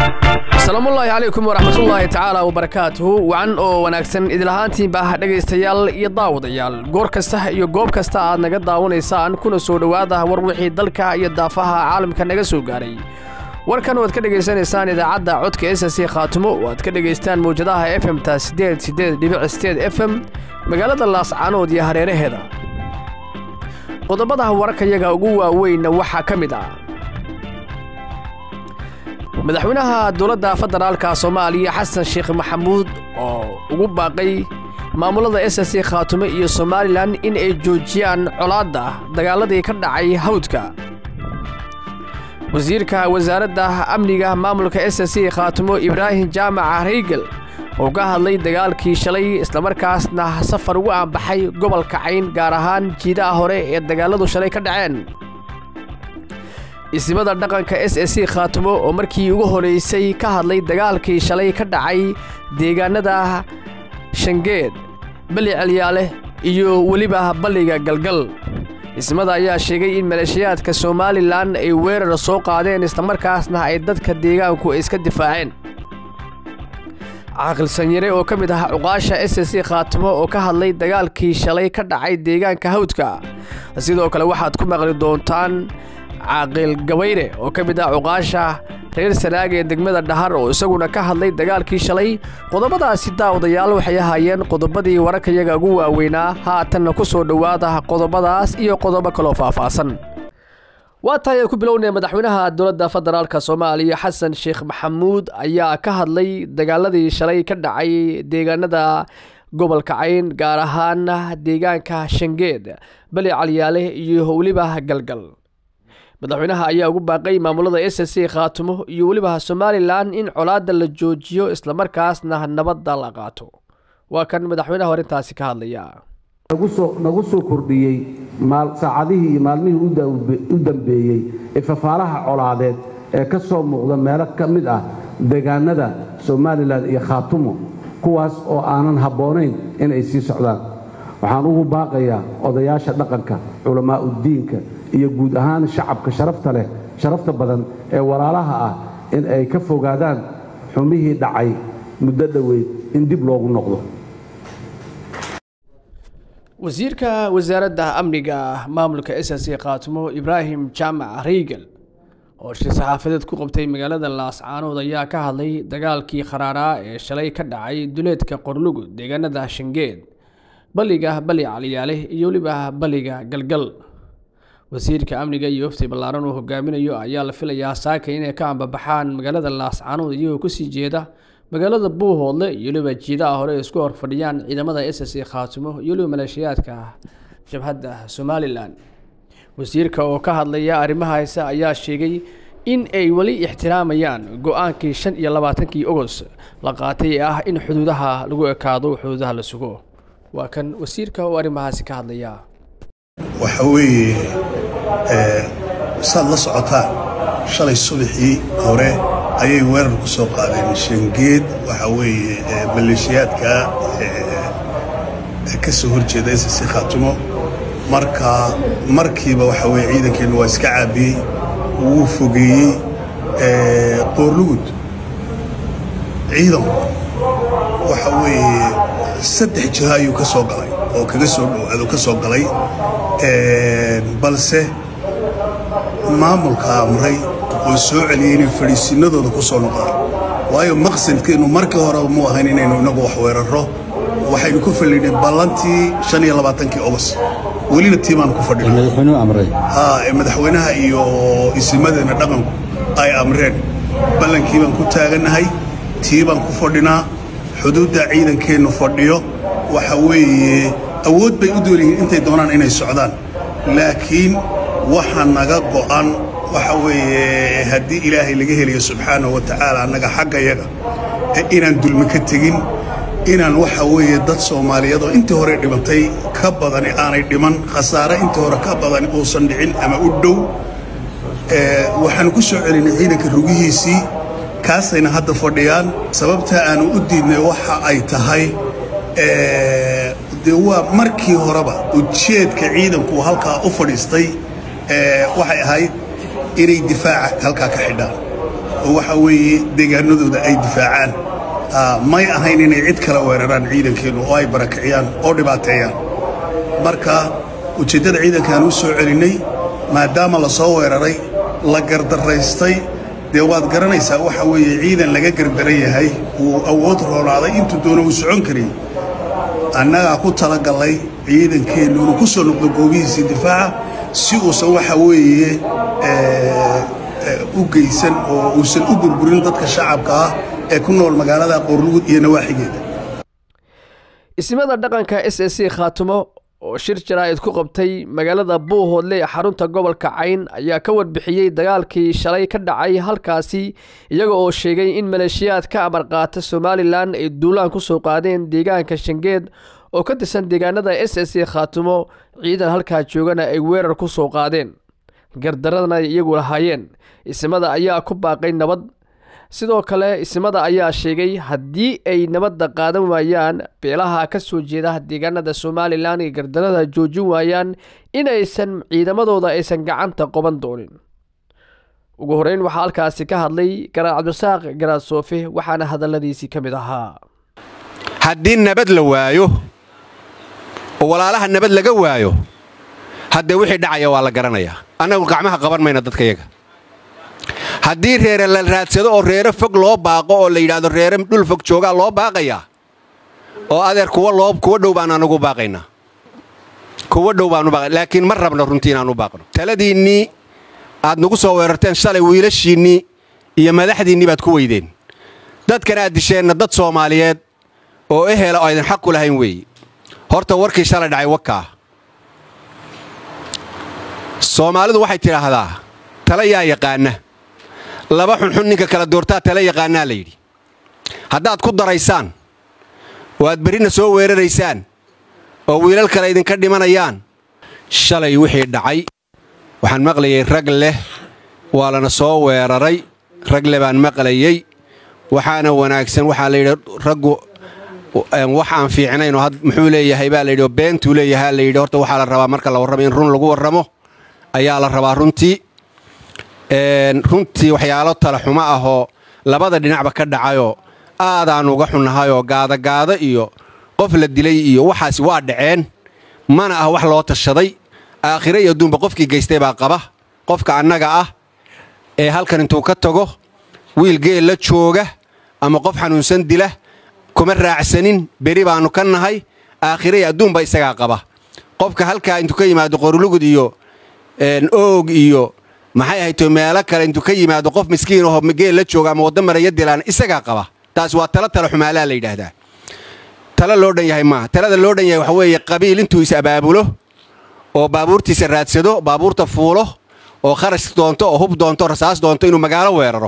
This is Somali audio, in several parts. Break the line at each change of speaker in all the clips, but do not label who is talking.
asalaamullaahi calaykum waraxmatullaahi tacaala wabarakaatuhu wacan oo wanaagsan idilahaantiinba dhegaystayaal iyo daawadayaal goor kasta iyo goob kasta aad naga daawanaysaan kuna soo dhowaada war wixii dalka iyo daafaha caalamka naga soo gaaray warkan waad ka dhegaysanaysaan idaacadda codka s c khaatumo waad ka dhegaystaan mawjadaha f m ta sideed sideed dhibic sideed f m magaalada laascaanood iyo hareeraheeda qodobada wararkayaga ugu waaweynna waxaa ka mid ah madaxweynaha dowladda federaalka soomaaliya xasan sheekh maxamuud oo ugu baaqay maamulada s c khaatumo iyo somalilan in ay joojiyaan colaadda dagaaladii ka dhacay hawdka wasiirka wasaaradda amniga maamulka s c khaatumo ibraahim jaamaca reygel oo ka hadlay dagaalkii shalay islamarkaasna safar ugu aanbaxay gobolka cayn gaar ahaan jiidaha hore ee dagaaladu shalay ka dhaceen isimada dhaqanka s s c khaatumo oo markii ugu horeysay ka hadlay dagaalkii shalay ka dhacay deegaanada shangeed bali celyaale iyo weliba balliga galgal ismada ayaa sheegay in maleeshiyaadka somalilan ay weerar soo qaadeen islamarkaasna ay dadka deegaanku iska difaaceen caaqil sanyare oo ka mid ah cuqaasha s s c khaatimo oo ka hadlay dagaalkii shalay ka dhacay deegaanka hawdka sidoo kale waxaad ku maqli doontaan caaqil gabayre oo ka mid ah cuqaasha reer sanaag ee degmada dhahar oo isaguna ka hadlay dagaalkii shalay qodobadaasi daawadayaal waxay ahaayeen qodobadii wararkayaga ugu waaweynaa haatanna ku soo dhowaada qodobadaas iyo qodobo kaloo faahfaahsan waa tahay aan ku bilownay madaxweynaha dowladda federaalk soomaaliya xasan sheekh maxamuud ayaa ka hadlay dagaaladii shalay ka dhacay deegaanada gobolka cayn gaar ahaan deegaanka shangeed bali calyaale iyo weliba galgal madaxweynaha ayaa ugu baaqay maamulada s c khaatumo iyo weliba somalilan in colaadda la joojiyo islamarkaasna nabadda la qaato waa kan madaxweynaha horintaasi ka hadlaya
nagu soo kordhiyey saacadihii iyo maalmihii u dambeeyey ee fafaalaha colaadeed ee ka soo muuqda meelo ka mid ah deegaanada somalilan iyo khaatumo kuwaas oo aanan habboonayn inay sii socdaan waxaan ugu baaqayaa odayaasha dhaqanka culammaa'uddiinka iyo guud ahaan shacabka sharafta leh sharafta badan ee walaalaha ah in ay ka fogaadaan xumihii dhacay muddo dhoweyd in dib loogu noqdo
wasiirka wasaaradda amniga maamulka s c khaatumo ibraahim jaamac reygel oo shir saxaafadeed ku qabtay magaalada laascaanood ayaa ka hadlay dagaalkii kharaaraa ee shalay ka dhacay duleedka qorlugud deegaanada shangeed balliga bali caliyaale iyo weliba balliga galgal wasiirka amniga iyo wafti ballaaran uu hogaaminayo ayaa la filayaa saaka inay ka ambabaxaan magaalada laascaanood iyagoo kusii jeeda magaalada buuhoodle iyo weliba jiidaha hore isku horfadhiyaan ciidamada s c khaatumo iyo weliba maleeshiyaadka jabhadda somalilan wasiirka oo ka hadlaya arrimaha heese ayaa sheegay in ay weli ixtiraamayaan go-aankii shan iyo labaatankii ogos la qaatay ee ah in xuduudaha lagu ekaado xuduudaha la sugo waa kan wasiirka oo arrimahaasi ka hadlaya
waxa weeye saad la socotaan shalay subaxii hore ayay weerar ku soo qaadeen shangeed waxa weeye maleeshiyaadka ka soo horjeeda ss khaatumo marka markiiba waxa weye ciidankeennu waa iska caabiyey wuu fogeeyey qoorlugud ciidanku waxa weeye saddex jiho ayuu ka soo galay oo kaga soo dhowaado ka soo galay balse maamulka amray oo soo celiyey inay fadhiisinadooda ku soo noqdaan waayo maqsadkeennu markii horeba mu ahayn inaynu inagu wax weerarro waxaynu ku fadhinay ballantii shan iyo labaatankii ogos welina tii baanu ku fadhinay ee madaxweynaha iyo isimadeena dhaqanku ay amreen ballankii baan ku taagannahay tii baan ku fadhinaa xuduudda ciidankeennu fadhiyo waxa weeye awood bay u doonyihiin intay doonaan inay socdaan laakiin waxa naga go'an waxa weeye haddii ilaahay laga helayo subxaanahu wa tacaala annaga xaggayaga inaan dulmi ka tegin inaan waxa weeye dad soomaaliyeed oo intii hore dhimatay ka badani aanay dhiman khasaare intii hore ka badani uusan dhicin ama u dhow waxaanu ku soo celinay ciidanka rugihiisii kaasayna hadda fadhiyaan sababta aanu u diidnay waxa ay tahay dee waa markii horeba ujeedka ciidanku halkaa u fadhiistay waxay ahayd inay difaaca halkaa ka xidhaan oo waxa weeye deegaanadooda ay difaacaan may ahayn inay cid kale weeraraan ciidankeennu oo ay barakiciyaan oo dhibaateeyaan marka ujeeddada ciidankaan u soo celinnay maadaama la soo weeraray la gardaraystay dee waad garanaysaa waxa weeye ciidan laga gardaran yahay uu awood roonaaday intuu doono uu socon karayy annagaa ku talagallay ciidankeennu inuu ku soo noqdo goobihiisii difaaca si uusan waxa weeye u geysan oo uusan u burburin dadka shacabka ah ee ku nool magaalada qoorlugud iyo nawaaxigeeda
ismada dhaqanka s s c khaatumo oo shir jaraa'id ku qabtay magaalada buuhoodle ee xarunta gobolka cayn ayaa ka warbixiyey dagaalkii shalay ka dhacay halkaasi iyaga oo sheegay in maleeshiyaad ka amar qaata somalilan ay duulaan ku soo qaadeen deegaanka shangeed oo ka tirsan deegaanada s s c khaatumo ciidan halkaa joogana ay weerar ku soo qaadeen gardaradana iyagu lahaayeen ismada ayaa ku baaqay nabad sidoo kale ismada ayaa sheegay haddii ay nabadda qaadan waayaan beelaha ka soo jeeda deegaanada somalilan iyo gardarada joojin waayaan inaysan ciidamadooda aysan gacanta qoban doonin ugu horeyn waxaa halkaasi ka hadlay garaad cabdisaaq garaad soofe waxaana hadalladiisii ka mid ahaa
haddii nabad la waayo oo walaalaha nabad laga waayo haddee wixii dhacaya waa la garanayaa annagu gacmaha qaban mayna dadkayaga haddii reere la raadsado oo reere fog loo baaqo oo la yidhaahdo reere dhul fog joogaa loo baaqayaa oo adeer kuwa loo kuwa dhow baan anagu baaqaynaa kuwa dhow baanu baaqay laakiin ma rabno runtii inaan u baaqno taladiinnii aad nagu soo weerarteen shalay wiilashiinnii iyo madaxdiinnii baad ku weydeen dadkana aad disheenna dad soomaaliyeed oo ehela oo aydan xaq ku lahayn weeye horta warkii shalay dhacay wakaa soomaalidu waxay tidhaahdaa tala yaa yaqaana laba xunxun ninka kala doortaa tala yaqaanaa la yidhi haddaad ku daraysaan oo aad berrina soo weeraraysaan oo wiilal kale idinka dhimanayaan shalay wixii dhacay waxaan maqlayay rag leh waa lana soo weeraray rag leh baan maqlayey waxaana wanaagsan waxaa la yidhi raggu wax aan fiicnayn oo muxuu leeyahay baa layidhi oo beentuu leeyahaa la yidhi horta waxaa la rabaa marka la warramo in run lagu warramo ayaa la rabaa runtii runtii waxyaalo talaxumo ahoo labada dhinacba ka dhacayoo aadaan uga xunnahayoo gaadagaada iyo qof la dilay iyo waxaasi waa dhaceen mana ah wax loo tashaday aakhire iyo adduunba qofkii geystay baa qaba qofka annaga ah ee halkan intuu ka tago wiil geel la jooga ama qof xanuunsan dila kuma raacsanin beri baannu ka nahay aakhire iyo adduunba isagaa qaba qofka halkaa intuu ka yimaado qorlugud iyo oog iyo maxay ahayto meelo kale intuu ka yimaado qof miskiin aho geel la jooga ama wadda maraya dilaan isagaa qaba taas waa tala tala xumaalaa la yidhaahdaa tala loo dhan yahay maaha talada loo dhan yahay waxa weeye qabiil intuu is abaabulo oo baabuurtiisa raadsado baabuurta fuulo oo kharash doonto oo hub doonto rasaas doonto inuu magaalo weeraro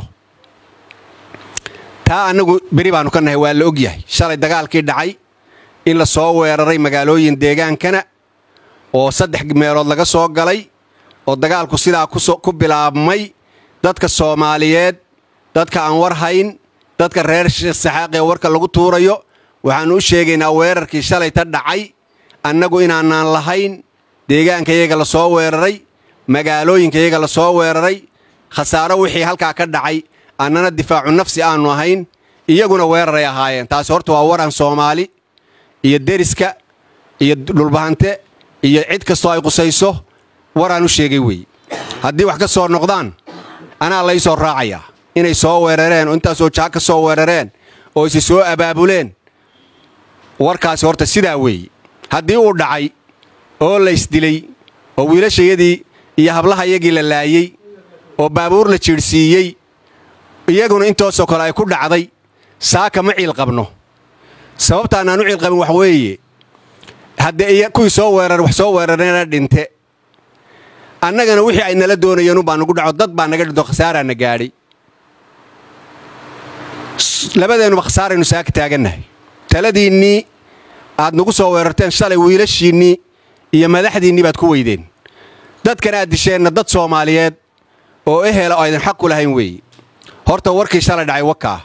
taa annagu beri baannu ka nahay waa la og yahay shalay dagaalkii dhacay in la soo weeraray magaalooyin deegaankana oo saddex meelood laga soo galay oo dagaalku sidaa ku bilaabmay dadka soomaaliyeed dadka aan war hayn dadka reer sheekh saxaaq ee warka lagu tuurayo waxaannu u sheegaynaa weerarkii shalay ta dhacay annagu inaanaan lahayn deegaankayaga la soo weeraray magaalooyinkayaga la soo weeraray khasaaro wixii halkaa ka dhacay annana difaacu nafsi aannu ahayn iyaguna weeraray ahaayeen taasi horta waa waran soomaali iyo deriska iyo dhulbahante iyo cid kastoo ay qusayso waraan u sheegay weeye haddii wax ka soo noqdaan anaa lay soo raacayaa inay soo weerareen oo intaasoo jaag ka soo weerareen oo isi soo abaabuleen warkaasi horta sidaa weeye haddii uu dhacay oo laysdilay oo wiilashayadii iyo hablahayagii la laayey oo baabuur la jiidhsiiyey iyaguna intoosoo kale ay ku dhacday saaka ma ciil qabno sababtaanaan u ciil qabin wax weeye haddee kuwii soo weerar wax soo weerarena dhinte annagana wixii ay nala doonayeen ubaa nugu dhaco dad baa naga dhinto khasaaraana gaadhay labadeennuba khasaaraynu saaka taagannahay taladiinnii aad nagu soo weerarteen shalay wiilashiinnii iyo madaxdiinnii baad ku weydeen dadkana aad disheenna dad soomaaliyeed oo ehela oo aydan xaq ku lahayn weeye horta warkii shalay dhacay wakaa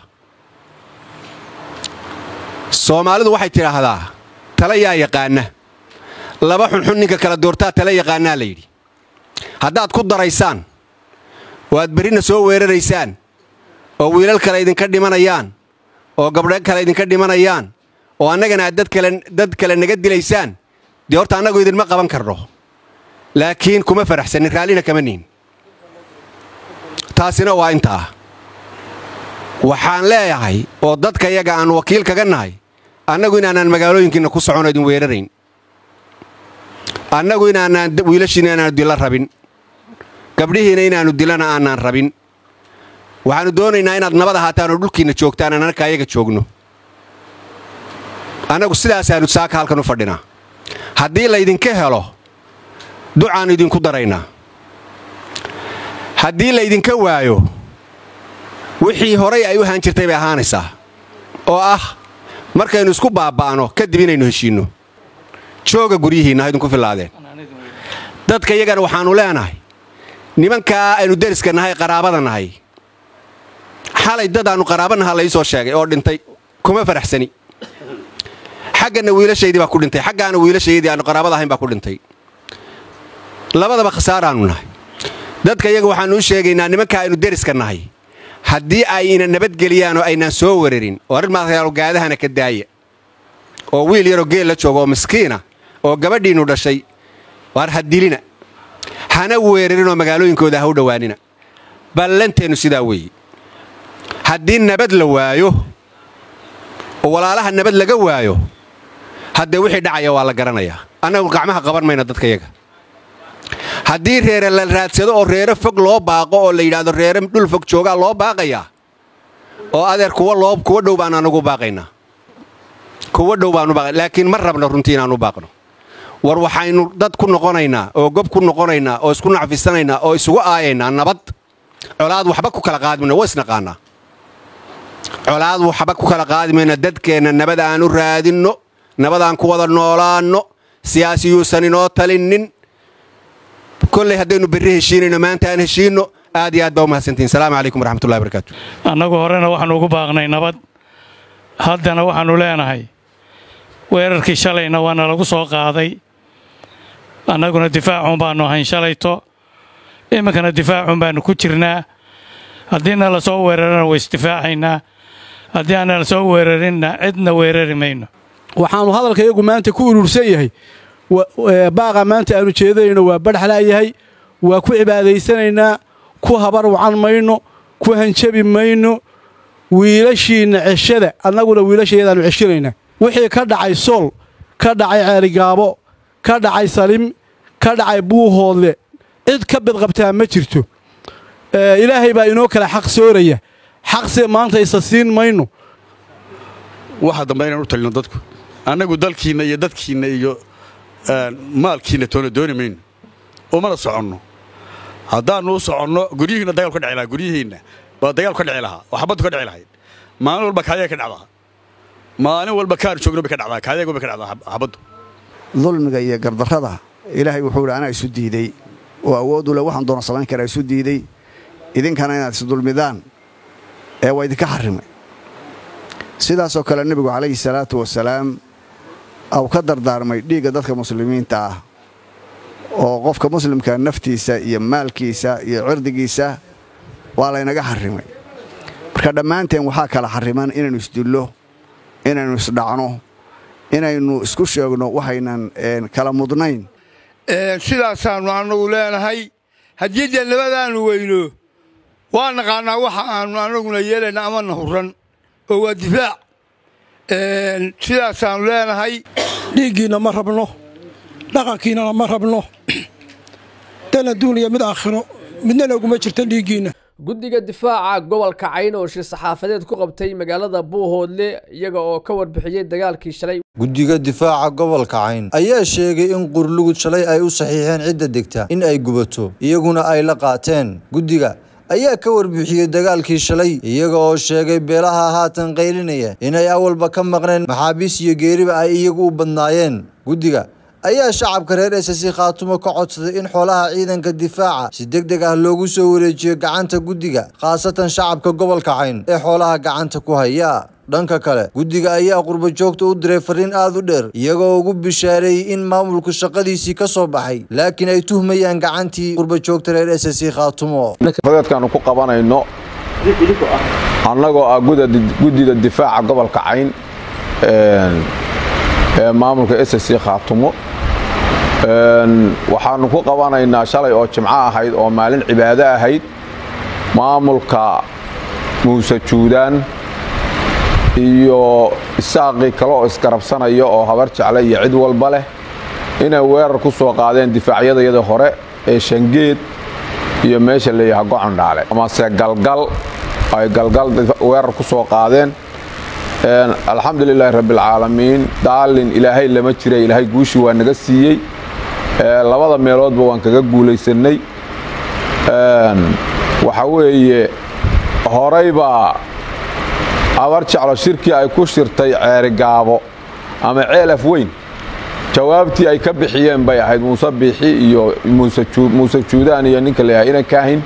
soomaalidu waxay tidhaahdaa tala yaa yaqaana laba xunxun ninka kala doortaa tala yaqaanaa la yidhi haddaad ku daraysaan oo aad berrina soo weeraraysaan oo wiilal kale idinka dhimanayaan oo gabdho kale idinka dhimanayaan oo annagana aad dad kale naga dilaysaan dee horta annagu idinma qaban karno laakiin kuma faraxsanin raallina kama nihin taasina waa intaa waxaan leeyahay oo dadka yaga aan wakiil kaga nahay annagu inaanaan magaalooyinkiinna ku socono idin weerarayn annagu inaanaan wiilashiina inaanu dila rabin gabdhihiina inaannu dilana aanaan rabin waxaannu doonaynaa inaad nabad ahaataan oo dhulkiinna joogtaan aan anaka ayaga joogno annagu sidaasaannu saaka halkan u fadhinaa haddii laydinka helo ducaannu idinku daraynaa haddii laydinka waayo wixii horay ay u ahaan jirtay bay ahaanaysaa oo ah markaynu isku baaba'no kadib inaynu heshiinno jooga guryihiinna ha idinku fillaadeen dadka iyagana waxaannu leenahay nimankaa aynu deriska nahay qaraabada nahay xalay dad aannu qaraaba naha la ii soo sheegay oo dhintay kuma faraxsani xagganna wiilashaydii baa ku dhintay xaggaana wiilashaydii aannu qaraabada ahayn baa ku dhintay labadaba khasaaraannu nahay dadka iyaga waxaannu u sheegaynaa nimankaa aynu deriska nahay haddii ayna nabadgeliyaan oo aynaan soo weerarin oo arrin maatayaalo gaadahana ka daaya oo wiil yaroo geel la jooga oo miskiina oo gabadhiinnu dhashay waar ha dilina hana weerarinoo magaalooyinkooda ha u dhowaanina ballanteennu sidaa weeye haddii nabad la waayo oo walaalaha nabad laga waayo haddee wixii dhacaya waa la garanayaa annagu gacmaha qaban mayna dadkayaga haddii reere la raadsado oo reere fog loo baaqo oo la yidhaahdo reere dhul fog joogaa loo baaqayaa oo adeer kuwa loo kuwa dhow baan anagu baaqaynaa kuwa dhow baanu baaqay laakiin ma rabno runtii inaanu baaqno war waxaynu dad ku noqonaynaa oo gob ku noqonaynaa oo isku nacfisanaynaa oo isugu aayaynaa nabad colaad waxba ku kala qaadmayno waa isnaqaanaa colaad waxba ku kala qaadimayna dadkeenna nabad aan u raadinno nabad aan ku wada noolaanno siyaasiyuusan inoo talinnin kolley haddaynu berri heshiinayno maanta aan heshiinno aad iyo aad baa u mahadsantihin salaamu calaykum waraxmatullahi barakaatu
annagu horena waxaannu ugu baaqnay nabad haddana waxaannu leenahay weerarkii shalayna waana lagu soo qaaday annaguna difaacun baannu ahayn shalayto iminkana difaacun baannu ku jirnaa haddiina la soo weerarana way isdifaacaynaa haddii aanna la soo weerarinna cidna weerari mayno
waxaannu hadalka iyagu maanta ku urursan yahay baaqa maanta aanu jeedanayno waa badhaxlaayahay waa ku cibaadaysanaynaa ku habar wacan mayno ku hanjabi mayno wiilashiinna ceshada annaguna wiilashayadaannu ceshinaynaa wixii ka dhacay sool ka dhacay ceerigaabo ka dhacay salim ka dhacay buuhoodle cid ka bidqabtaa ma jirto ilaahay baa inoo kale xaq sooraya xaqse maanta isa siin mayno
waxa dambe inaan u talino dadku annagu dalkiinna iyo dadkiinna iyo maalkiinna toona dooni mayno umana soconno haddaannu u soconno guryihiinna dagaal ka dhici lahaa guryihiinna baa dagaal ka dhici lahaa oo xabaddu ka dhici lahayd maalin walba kaayaga ka dhacdaa maalin walba kaanu joogno bay ka dhacdaa kaayagu bay ka dhacdaa xabaddu
dulmiga iyo gardarrada ilaahay wuxuu idhi anaa isu diiday oo awooddu le waxaan doona samayn karaa isu diiday idinkana inaad isdulmidaan ee waa idinka xarrimay sidaasoo kale nebigu calayhi salaatu wasalaam au ka dardaarmay dhiigga dadka muslimiinta ah oo qofka muslimka naftiisa iyo maalkiisa iyo cirdigiisa waa laynaga xarrimay marka dhammaanteen waxaa kala xarriman inaynu isdillo inaynu isdhacno inaynu isku sheegno waxaynan kala mudnayn
sidaasaannu annagu leenahay haddii dee nabadaannu weyno waa naqaannaa waxa aannu annaguna yeelayna amana hurran oo waa difaac sidaasaannu leenahay
dhiiggiinna ma rabno dhaqankiinnana ma rabno dan adduuniya mid aakhiro midna laguma jirto dhiiggiinna
guddiga difaaca gobolka cayn oo shir saxaafadeed ku qabtay magaalada buuhoodle iyaga oo ka warbixiyey dagaalkii shalay
guddiga difaaca gobolka cayn ayaa sheegay in qurlugud shalay ay u saxiixeen cidda degta in ay gubato iyaguna ay la qaateen guddiga ayaa ka warbixiyey dagaalkii shalay iyaga oo sheegay beelaha haatan qaylinaya inay awalba ka maqneen maxaabiis iyo geeriba ay iyagu u badnaayeen guddiga ayaa shacabka reer esasi khaatumo ka codsaday in xoolaha ciidanka difaaca si deg deg ah loogu soo wareejiyo gacanta guddiga khaasatan shacabka gobolka cayn ee xoolaha gacanta ku haya dhanka kale guddiga ayaa qurbajoogta u diray fariin aad u dheer iyagoo ugu bishaareeyey in maamulku shaqadiisii ka soo baxay laakiin ay tuhmayaan gacantii qurbajoogta reer esasi khaatumo
badeedkaannu ku qabanayno annagoo ah guddida difaaca gobolka cayn ee maamulka s c khaatumo waxaannu ku qabanaynaa shalay oo jimco ahayd oo maalin cibaado ahayd maamulka muuse juudaan iyo isaaqii kale oo isgarabsanaya oo habar jecle iyo cid walba leh inay weerar ku soo qaadeen difaacyadayada hore ee shangeed iyo meesha leeyaha gocondhaale amase galgal ay galgal weerar ku soo qaadeen alxamdulilaahi rabbialcaalamiin daalin ilaahay lama jira ilaahay guushii waa naga siiyey labada meeloodba waan kaga guulaysannay waxa weeye horaybaa abar jeclo shirkii ay ku shirtay ceerigaabo ama ceelaf weyn jawaabtii ay ka bixiyeen bay ahayd muuse biixi iyo muuse juudaan iyo ninka leeyahay inan kaahin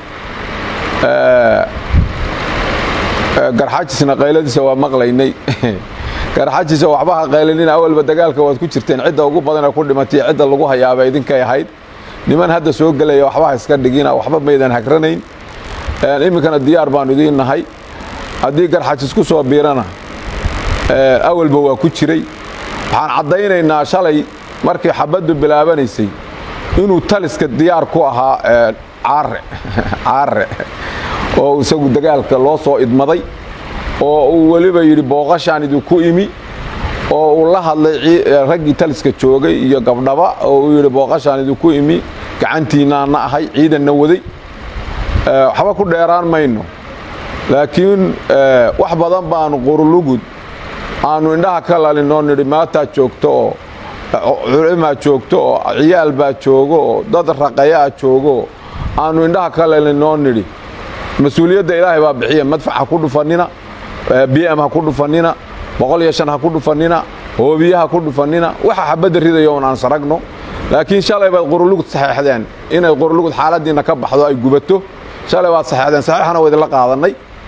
garxajisna qayladiisa waa maqlaynay garxajisa waxba ha qaylanina awalba dagaalka waad ku jirteen cidda ugu badanee ku dhimatay cidda lagu hayaaba idinkay ahayd niman hadda soo gelaya waxba ha iska dhigina waxba maydan hagranayn iminkana diyaar baanu idiin nahay haddii garxajis ku soo biirana awalba waa ku jiray waxaan caddaynaynaa shalay markii xabaddu bilaabanaysay inuu taliska diyaar ku ahaa caare caare oo isagu dagaalka loo soo idmaday oo uu weliba yidhi booqashaan idinku imi oo uu la hadlay raggii taliska joogay iyo gabdhaba oo uu yidhi booqashaan idinku imi gacantiinnaana ahay ciidanna waday waxba ku dheeraan mayno laakiin wax badan baanu qurulugud aanu indhaha ka lalinoo nidhi maataa joogto oo culimaa joogto oo ciyaal baa joogo oo dad raqayaa joogo aanu indhaha ka lalinoo nidhi mas-uuliyadda ilaahay baa bixiya madfac ha ku dhufannina bm ha ku dhufannina boqol iyo shan ha ku dhufannina hoobiye ha ku dhufannina waxa xabadda ridayo un aan saragno laakiin shalay baad qurulugud saxeexdeen inay qurulugud xaaladdiinna ka baxdo ay gubato shalay baad saxeexdeen saxiixana waa idinla qaadannay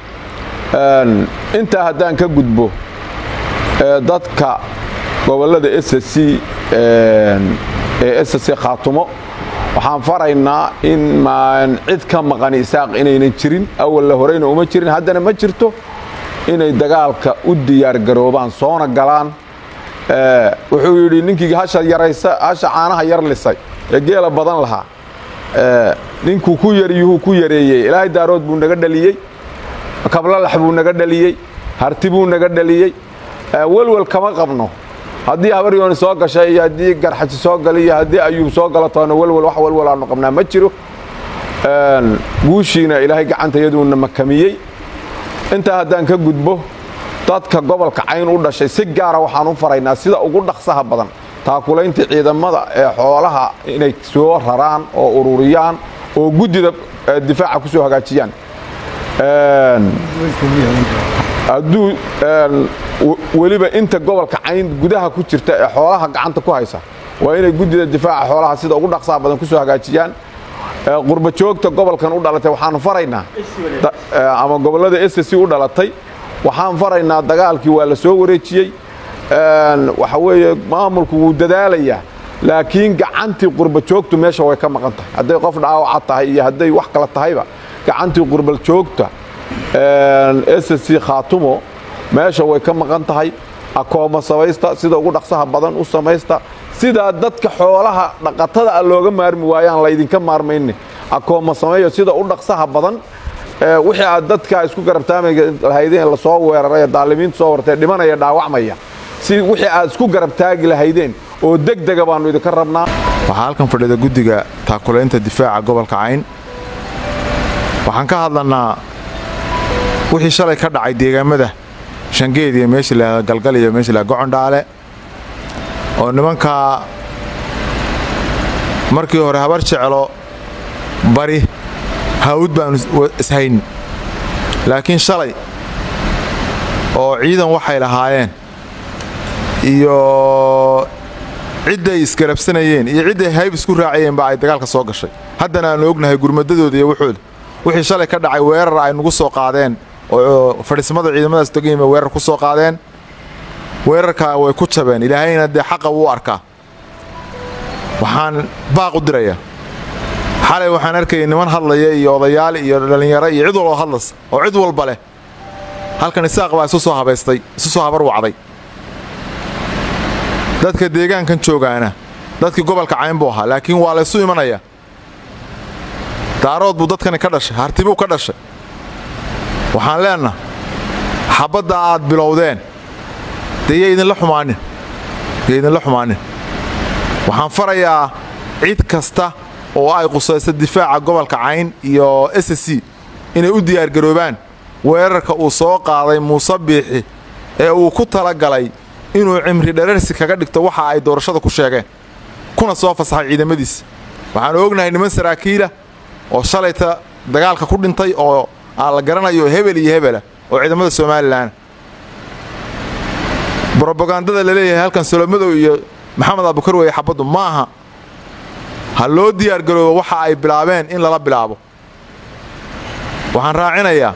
intaa haddaan ka gudbo dadka gobollada s c ee s c khaatumo waxaan faraynaa in maan cid ka maqani isaaq inaynan jirin awalla horeyna uma jirin haddana ma jirto inay dagaalka u diyaargaroobaan soona galaan wuxuu yidhi ninkii hasha yaraysa hasha caanaha yar lisay ee geela badan lahaa ninkuu ku yaryuhuu ku yareeyey ilaahay daarood buu naga dhaliyey kablalax buu naga dhaliyey harti buu naga dhaliyey welwel kama qabno haddii habaryooni soo gashay iyo haddii garxaji soo galay iyo haddii ayuub soo galo toona welwel wax welwel aanu qabnaa ma jiro guushiina ilaahay gacantayaduuna makamiyey intaa haddaan ka gudbo dadka gobolka cayn u dhashay si gaara waxaan u faraynaa sida ugu dhaqsaha badan taakulaynta ciidamada ee xoolaha inay soo raraan oo ururiyaan oo guddida difaaca ku soo hagaajiyaan hadduu weliba inta gobolka cayn gudaha ku jirta ee xoolaha gacanta ku haysa waa inay guddida difaaca xoolaha sida ugu dhaqsaha badan ku soo hagaajiyaan qurba joogta gobolkan u dhalatay waxaan faraynaa ama gobollada s c u dhalatay waxaan faraynaa dagaalkii waa la soo wareejiyey waxa weeye maamulku wuu dadaalayaa laakiin gacantii qurba joogtu meesha way ka maqan tahay hadday qof dhaawaca tahay iyo hadday wax kala tahayba gacantii qurba joogta s c khaatumo meesha way ka maqan tahay akooma samaysta sida ugu dhaqsaha badan u samaysta sidaa dadka xoolaha dhaqatada a looga maarmi waayaan laydinka maarmayne akooma sameeyo sida u dhaqsaha badan wixii aad dadka isku garabtaami lahaydeen lasoo weeraray daalimiinta soo wartay dhimanaya dhaawacmaya si wixii aad isku garabtaagi lahaydeen oo degdega baannu idinka rabnaa
waxaa halkan fadhida guddiga taakulaynta difaaca gobolka cayn waxaan ka hadlannaa wixii shalay ka dhacay deegaamada shangeed iyo meesha laahda galgal iyo meesha laha gocondhaale oo nimankaa markii hore habar jeclo bari hawd baanu ishayn laakiin shalay oo ciidan waxay lahaayeen iyo cidday isgarabsanayeen iyo cidday hayb isku raacayeen baa ay dagaalka soo gashay haddana aanu ognahay gurmadadooda iyo wuxooda wixii shalay ka dhacay weerar ay nagu soo qaadeen oo fadhiismada ciidamadaas degayim bay weerar ku soo qaadeen weerarkaa way ku jabeen ilaahayna dee xaqa wuu arkaa waxaan baaq u dirayaa xalay waxaan arkayay niman hadlaya iyo odayaal iyo dhallinyaro iyo cid walba hadlas oo cid walba leh halkan isaaq baa isu soo habaystay isu soo habar wacday dadka deegaankan joogaana dadkii gobolka cayn buu ahaa laakiin waa laysu imanaya daarood buu dadkani ka dhashay hartibuu ka dhashay waxaan leennaha xabbadda aad bilowdeen dee ya idinla xumaanin ya idinla xumaanin waxaan farayaa cid kasta oo ay qusayso difaaca gobolka cayn iyo s c inay u diyaargaroobaan weerarka uu soo qaaday muuse biixi ee uu ku tala galay inuu cimri dherarsi kaga dhigto waxa ay doorashada ku sheegeen kuna soo fasaxay ciidamadiisa waxaanu ognahay niman saraakiila oo shalayta dagaalka ku dhintay oo aan la garanayo hebel iyo hebela oo ciidamada somalilan brobagandada la leeyahay halkan solomadow iyo maxamed abukar weye xabaddu ma aha ha loo diyaargaroobo waxa ay bilaabeen in lala bilaabo waxaan raacinayaa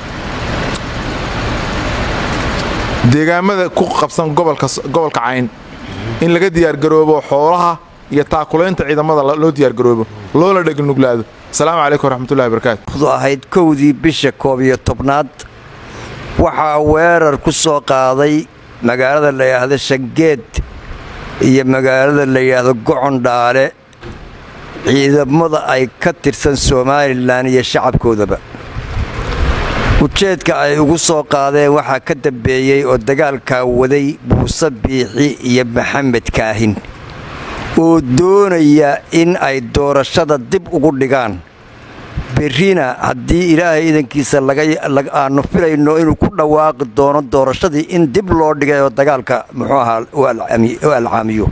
deegaamada ku qabsan gobolka cayn in laga diyaargaroobo xoolaha iyo taakulaynta ciidamada loo diyaargaroobo loona dhegnuglaado asalaamu calaykum waraxmatullahi barakaatu
ahayd kowdii bisha koob iyo tobnaad waxaa weerar ku soo qaaday magaalada la yidhaahdo shangeed iyo magaalada la yidhaahdo gocondhaale ciidamada ay ka tirsan somalilan iyo shacabkoodaba ujeedka ay ugu soo qaadeen waxaa ka dambeeyey oo dagaalkaa waday buuse biixi iyo maxamed kaahin oo doonaya in ay doorashada dib ugu dhigaan berrina haddii ilaahay idankiisa aanu filayno inuu ku dhawaaqi doono doorashadii in dib loo dhigay oo dagaalka muxuu ahaa u alcaamiyo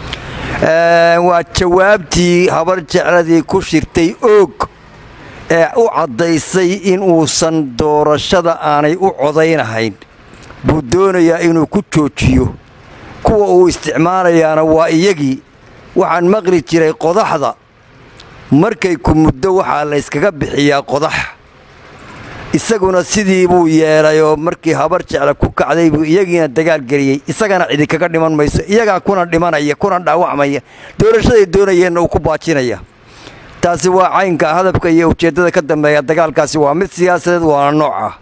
waa jawaabtii habar jecladii ku shirtay oog ee u caddaysay in uusan doorashada aanay u codaynahayn buu doonayaa inuu ku joojiyo kuwa uu isticmaalayaana waa iyagii waxaan maqli jiray qodaxda markay ku muddo waxaa la yskaga bixiyaa qodax isaguna sidii buu yeelay oo markii habar jecla ku kacday buu iyagiina dagaal geliyey isagana cidi kaga dhiman mayso iyagaa kuna dhimanaya kuna dhaawacmaya doorashaday doonayeenna uu ku baajinaya taasi waa caynka hadafka iyo ujeeddada ka dambeeya dagaalkaasi waa mid siyaasadeed waana nooc ah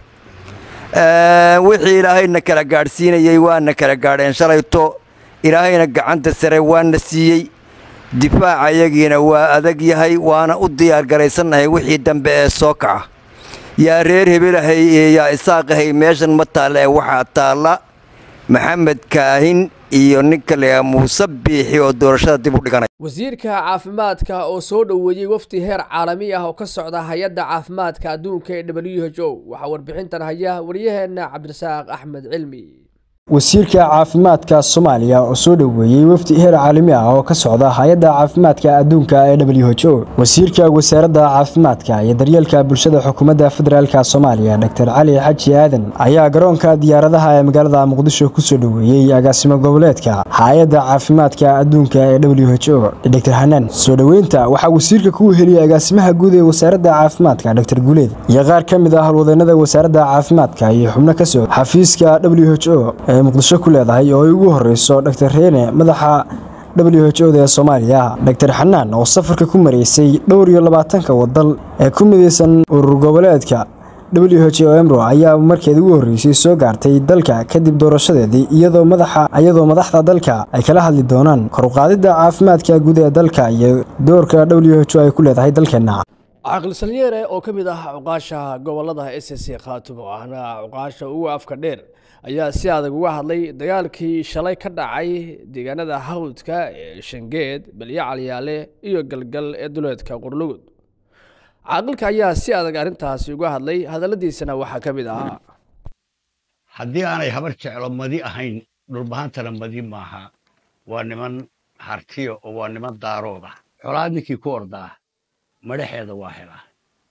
wixii ilaahayna kala gaadhsiinayey waana kala gaadheen shalayto ilaahayna gacanta sare waana siiyey difaaca yagiina waa adag yahay waana u diyaargaraysannahay wixii dambe ee soo kaca yaa reer hebelahay iyo yaa isaaqahay meeshan ma taalla ee waxaa taalla maxamed kaahin iyo ninka layaa muuse biixi oo doorashada dib u dhiganay
wasiirka caafimaadka oo soo dhoweeyey wafdi heer caalami ah oo ka socda hay-adda caafimaadka adduunka ee w h o waxaa warbixintan haya waryaheena cabdirasaaq axmed cilmi
wasiirka caafimaadka soomaaliya oo soo dhoweeyey wafdi heer caalami ah oo ka socda hay-adda caafimaadka adduunka ee w h o wasiirka wasaaradda caafimaadka iyo daryeelka bulshada xukuumadda federaalk soomaaliya dor cali xaji aadan ayaa garoonka diyaaradaha ee magaalada muqdisho kusoo dhoweeyey agaasimo goboleedka hay-adda caafimaadka adduunka ee w h o dor hanaan soo dhoweynta waxaa wasiirka ku heliyey agaasimaha guud ee wasaaradda caafimaadka dor guuleed iyo qaar ka mid ah halwadeenada wasaaradda caafimaadka iyo xubno ka socda xafiiska w h o ee muqdisho ku leedahay oo ay ugu horeyso dor reene madaxa w h o da ee soomaaliya dor xanaan oo safarka ku mareysay dhowr iyo labaatanka wadal ee ku midaysan urur goboleedka w h o emro ayaa markeed ugu horreysay soo gaartay dalka kadib doorashadeedii iyadoo madaxa iyadoo madaxda dalka ay kala hadli doonaan koruqaadidda caafimaadka guud ee dalka iyo doorka w h o ay ku leedahay dalkeenna
caaqil salyeere oo ka mid ah cuqaasha gobolada s c khaatumo ahna cuqaasha ugu afka dheer ayaa si adag uga hadlay dagaalkii shalay ka dhacay deegaanada hawdka ee shangeed belyo calyaale iyo galgal ee duleedka qurlugud caaqilka ayaa si adag arrintaasi uga hadlay hadalladiisana waxaa ka mid ahaa
haddii aanay habar jeclo madi ahayn dhulbahantana madi maaha waa niman hartiya oo waa niman daarooda xolaad ninkii ku ordaa madhaxeeda waa helaa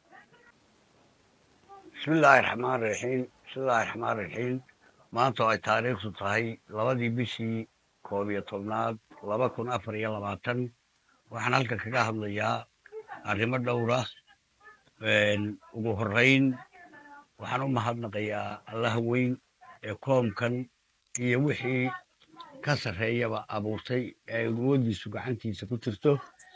bismillaahi raxmaan raxiim bismillaahi raxmaan raxiim maanta oo ay taariikhdu tahay labadii bishii koob iyo tobnaad laba kun afar iyo labaatan waxaan halkan kaga hadlayaa arrimo dhowra ugu horrayn waxaan u mahadnaqayaa allaha weyn ee koomkan iyo wixii ka sarreeyaba abuurtay ee awooddiisu gacantiisa ku jirto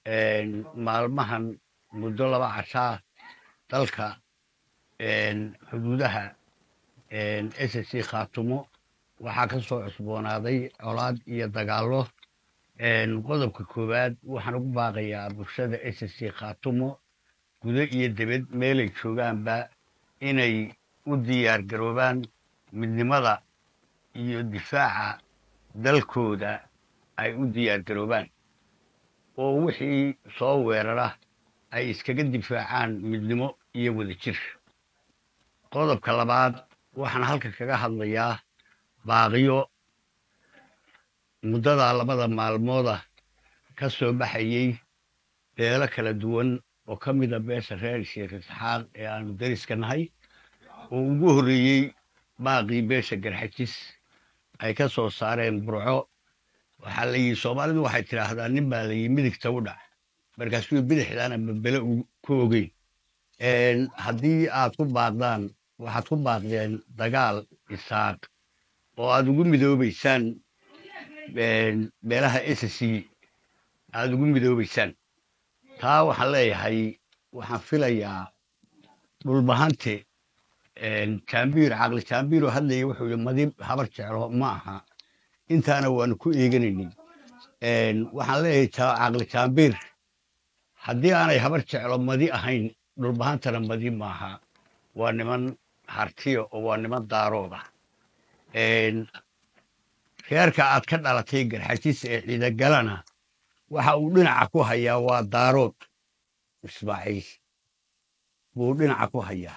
maalmahan muddo laba cashaa dalka xuduudaha s c khaatumo waxaa ka soo cusboonaaday colaad iyo dagaallo qodobka koowaad waxaan ugu baaqayaa bulshada s c khaatumo gudo iyo debed meelay joogaanba inay u diyaar garoobaan midnimada iyo difaaca dalkooda ay u diyaar garoobaan oo wixii soo weerara ay iskaga difaacaan midnimo iyo wadajir qodobka labaad waxaan halka kaga hadlayaa baaqiyo muddadaa labada maalmooda ka soo baxayey beelo kala duwan oo ka mida beesha reer sheekh isxaaq ee aanu dariska nahay oo ugu horreeyey baaqii beesha garxajis ay ka soo saareen burco waxaa la yidhi soomaalidu waxay tidhaahdaa nin baa la yidhi midigta u dhac markaasuu bidixdaana babele ku ogeyn haddii aad ku baaqdaan waxaad ku baaqdeen dagaal isaaq oo aad ugu midoobaysaan beelaha s c aad ugu midoobaysaan taa waxaan leeyahay waxaan filayaa dhulbahante jaambiir caqli jaambiiroo hadlaya wuxuu yidhi madi habar jeclo ma aha intaana waanu ku eeganaynin waxaan leeyahay caqli jaambiir haddii aanay habar jeclo madi ahayn dhulbahantana madi maaha waa niman hartiya oo waa niman daarooda reerka aad ka dhalatay garxajis ee ciidagalana waxa uu dhinaca ku hayaa waa daarood ismaaciil buu dhinaca ku hayaa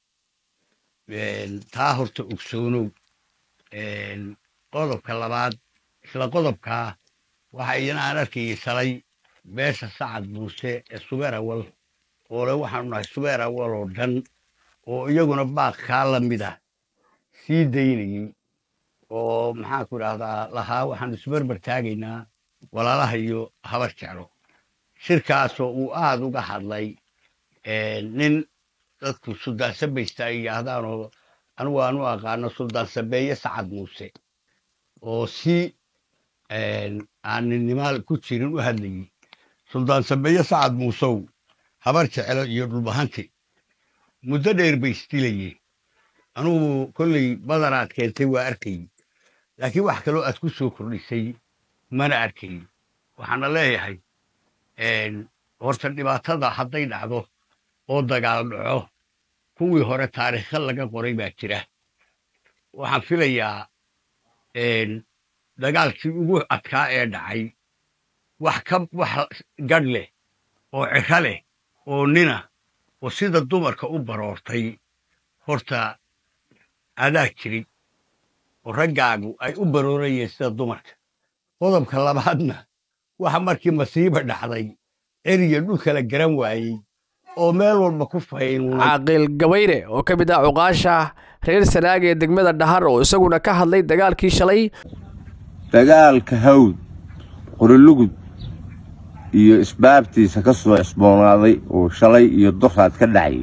taa horta ogsoonow qodobka labaad isla qodobkaa waxa idin aan arkayay shalay beesha sacad muuse ee subeer awal oo le waxaanu nahay subeer awal oo dhan oo iyaguna baaq kaa la mida sii daynayey oo maxaanku idhaahdaa lahaa waxaanu isbarbar taagaynaa walaalaha iyo habar jeclo shirkaasoo uu aad uga hadlay nin dadku suldaan sabaysta ay yidhaahdaanoo anigu aanu aqaano suldaan sabeeye sacad muuse oo si aan ninnimaal ku jirin u hadlayey suldaan sabeeye sacad muusow habar jeclo iyo dhulbahanti muddo dheer bay isdilayeen anugu kolley badanaad keentay waa arkayey laakiin wax kaloo aad ku soo kordhisay mana arkayn waxaana leeyahay horta dhibaatada hadday dhacdo oo dagaal dhaco kuwii hore taariikha laga qoray baa jira waxaan filayaa dagaalkii ugu adkaa ee dhacay wax ka wax gadh leh oo ciro leh oo nina oo sida dumarka u baroortay horta adaa jirin oo raggaagu ay u baroorayeen sida dumarka qodobka labaadna waxa markii masiiba dhacday eriya dhulkala garan waayey oo meel walba ku faynunay
caaqil gabayre oo ka mid ah cuqaasha reer sanaag ee degmada dhahar oo isaguna ka hadlay dagaalkii shalay
dagaalka hawd qorilugud iyo isbaabtiisa ka soo cusboonaaday oo shalay iyo doraad ka dhacayay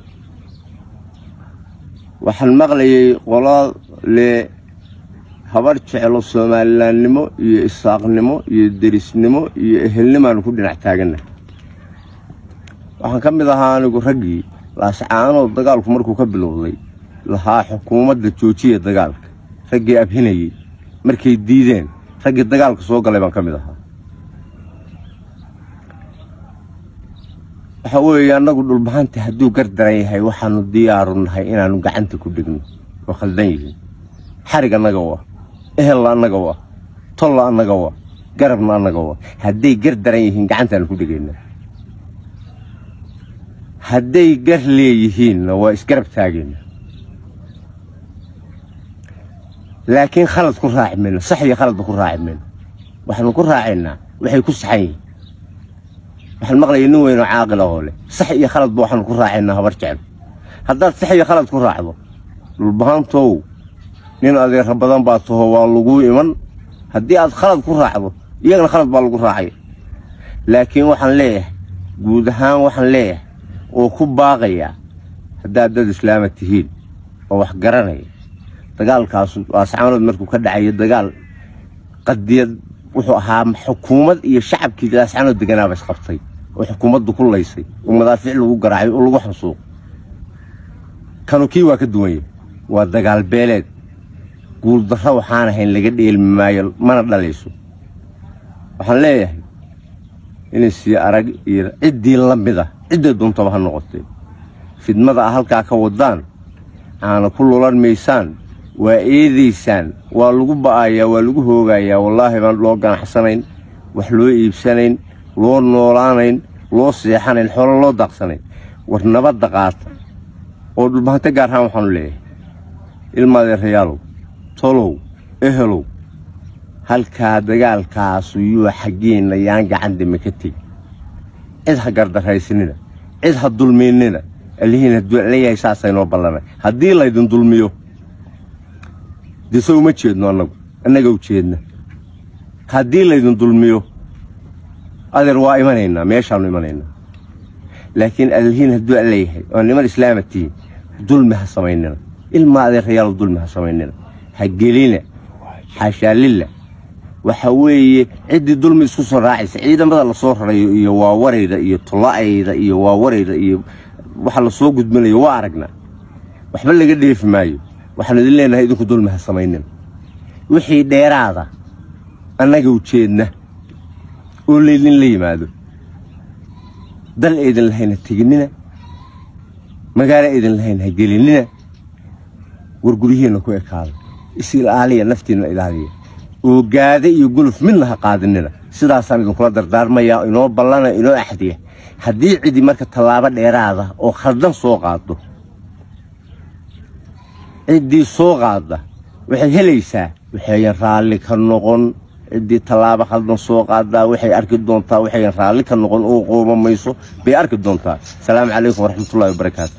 waxaan maqlayay qola le habar jeclo soomalilaannimo iyo isaaqnimo iyo derisnimo iyo ehelnimaanu ku dhinac taaganna waxaan ka mid ahaa anigu raggii laascaanood dagaalku markuu ka bilowday lahaa xukuumadda joojiya dagaalka raggii abhinayey markay diideen raggii dagaalka soo galay baan ka mid ahaa waxa weeye annagu dhulbahanta hadduu gardaran yahay waxaannu diyaaru nahay inaannu gacanta ku dhigno oo khaldan yihiin xarig annaga wa ehella annaga wa tolla annaga wa garabna annaga wa hadday gardaran yihiin gacantaannu ku dhigaynaa hadday gar leeyihiinna waa isgarab taagayna laakiin khalad ku raaci mayno sax iyo khaladba ku raaci mayno waxaanu ku raacaynaa waxay ku saxan yihiin waxaan maqlayay nin weynoo caaqila oo leh sax iyo khaladba waxaanu ku raacaynaa habar jecel haddaad sax iyo khalad ku raacdo dhulbahaantow nin adeera badan baa taho waa laguu iman haddii aad khalad ku raacdo iyagana khalad baa lagu raacay laakiin waxaan leeyahay guud ahaan waxaan leeyahay oo ku baaqaya haddaad dad islaama tihiin oo wax garanaya dagaalkaasu waascaanood markuu ka dhacayo dagaal qadiyad wuxuu ahaa xukuumad iyo shacabkii laascanoo deganaaba isqabtay oo xukuumaddu ku laysay oo madaafiic lagu garaacay oo lagu xasuuq kanu kii waa ka duwan yahay waa dagaal beeleed guuldarro waxaan ahayn laga dheelmi maayo mana dhalayso waxaan leeyahay inay sii arag iyo ciddii la mida cidday doontaba ha noqotee fidmada ah halkaa ka waddaan aana ku lulan maysaan waa eedaysaan waa lagu ba'ayaa waa lagu hoogayaa wallaahi baan loo ganacsanayn wax loo iibsanayn loo noolaanayn loo seexanayn xoolo loo daaqsanayn war nabadda qaata oo dhulbahante gaar ahaan waxaanu leeyahay ilmaadeerayaalow tolow ehelow halkaa dagaalkaasu yuu xaggeenna yaan gacan dime ka tegi cid ha gardaraysanina cid ha dulmiynina allihiin hadduu leeyahay saasaynoo ballanay haddii laydin dulmiyo dee so uma jeedno annagu annaga u jeedna haddii laydin dulmiyo adeer waa imanaynaa meeshaannu imanaynaa laakiin allihiin hadduu leeyahay oo niman islaama tihiin dulmi ha samaynina ilmaa adeerayaal dulmi ha samaynina ha gelina xaashaalilla waxa weeye ciddii dulmi isku soo raacaysa ciidamada lasoo rarayo iyo waawarayda iyo tola'ayda iyo waawarayda iyo waxa lasoo gudbinayo waa aragnaa waxba laga dheefi maayo waxaanu idin leenahay idinku dulmi ha samaynina wixii dheeraada annaga ujeedna oo laydinla yimaado dal eydin lahayn ha teginnina magaalo eydin lahayn ha gelinina war guryihiinna ku ekaada is ilaaliya naftiinna ilaaliya oogaada iyo guluf midna ha qaadinina sidaasaan idinkula dardaarmayaa inoo ballana inoo axdiya haddii cidi marka tallaabo dheeraada oo khaldan soo qaado ciddii soo qaadda waxay helaysaa waxayan raalli ka noqon ciddii tallaabo khaldan soo qaadaa waxay arki doontaa waxayan raalli ka noqon oo qooma mayso bay arki doontaa asalaamu calaykum waraxmatullahi wabarakaatu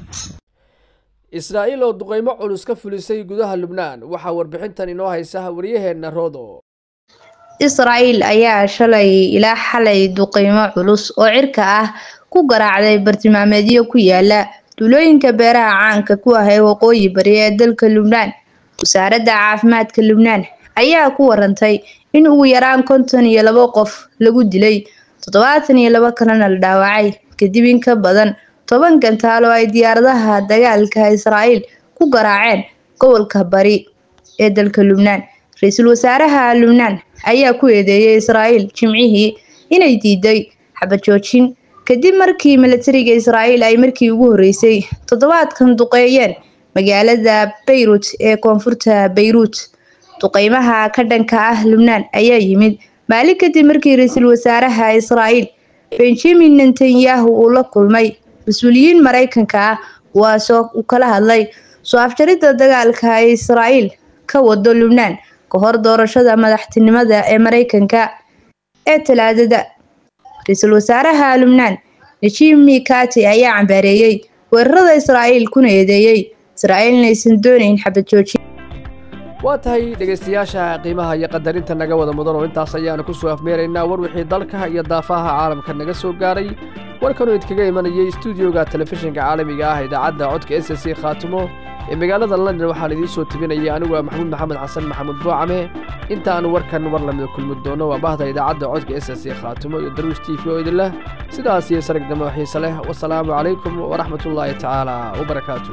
israa'iil oo duqaymo culus ka fulisay gudaha lubnaan waxaa warbixintan inoo haysa waryaheenna roodo
israa'iil ayaa shalay ilaa xalay duqaymo culus oo cirka ah ku garaacday bartilmaameedyo ku yaala duulooyinka beeraha caanka ku ah ee waqooyi bari ee dalka lubnaan wasaaradda caafimaadka lubnaan ayaa ku warantay in ugu yaraan konton iyo labo qof lagu dilay toddobaatan iyo labo kalena la dhaawacay kadib in ka badan toban gantaal oo ay diyaaradaha dagaalka israa'iil ku garaaceen gobolka bari ee dalka lubnaan ra-iisul wasaaraha lubnaan ayaa ku eedeeyay israa'iil jimcihii inay diiday xabajoojin kadib markii milatariga israa'iil ay markii ugu horreysay toddobaadkan duqeeyeen magaalada bayrut ee koonfurta bayruut duqeymaha ka dhanka ah lubnaan ayaa yimid maalin kadib markii ra-iisul wasaaraha israa'iil benjamin netanyahu uu la kulmay mas-uuliyiin maraykanka ah kuwaasoo uu kala hadlay soo afjaridda dagaalka ay israa'iil ka wado lubnaan ka hor doorashada madaxtinimada ee maraykanka ee talaadada ra-iisul wasaaraha lubnaan najib mikati ayaa cambaareeyey weerarada israa'iil kuna eedeeyey israa'iil inaysan doonayn xabad joojin
waa tahay dhegaystayaasha qiimaha iyo qadarinta naga wada mudan oo intaas ayaanu ku soo afmeeraynaa war wixii dalka iyo daafaha caalamka naga soo gaaray warkanuu idkaga imanayay stuudioga telefishinka caalamiga ah idaacadda codka s c khaatimo ee magaalada london waxaan idiin soo tebinayay anigu ah maxamuud maxamed xasan maxamuud buucame intaanu warkan war lamida kulmi doono waa bahda idaacadda codka s c khaatimo iyo daruus t v oo idinleh sidaas iyo sarag damo xiise leh wasalaamu calaykum waraxmatullaahi tacaala wabarakaatu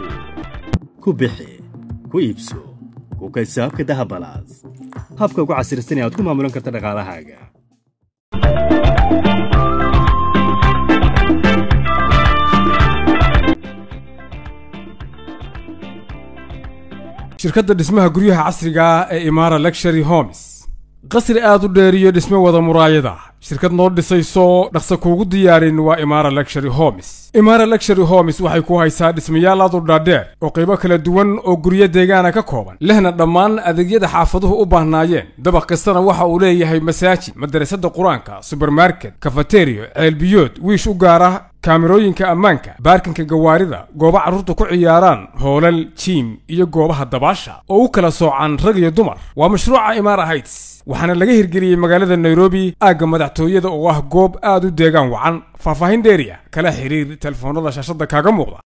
ku bixi ku iibso ku kaysaabka dahabalaas habka ugu casirsan ee aad ku maamulan karta dhaqaalahaaga
shirkadda dhismaha guryaha casriga ah ee imaara lectury homes qasri aad u dheer iyo dhisme wada muraayada shirkad noo dhisayso dhaqsa kuugu diyaarin waa imaara lectury homes imaara lectury homes waxay ku haysaa dhismayaal aad u dhaadheer oo qaybo kala duwan oo guryo deegaana ka kooban lehna dhammaan adeegyada xaafaduhu u baahnaayeen dabaq kastana waxa uu leeyahay masaajid madarasada qur-aanka subermarket kafateriyo ceelbiyood wiish u gaara kaamirooyinka ammaanka baarkinka gawaarida goobo carruurta ku ciyaaraan hoolal jiim iyo goobaha dabaasha oo u kala soocan rag iyo dumar waa mashruuca imaara heights waxaana laga hirgeliyey magaalada nairobi aagga madaxtooyada oo ah goob aad u deegaan wacan faahfaahin dheeriya kala xiriir telefoonada shaashadda kaaga muuqda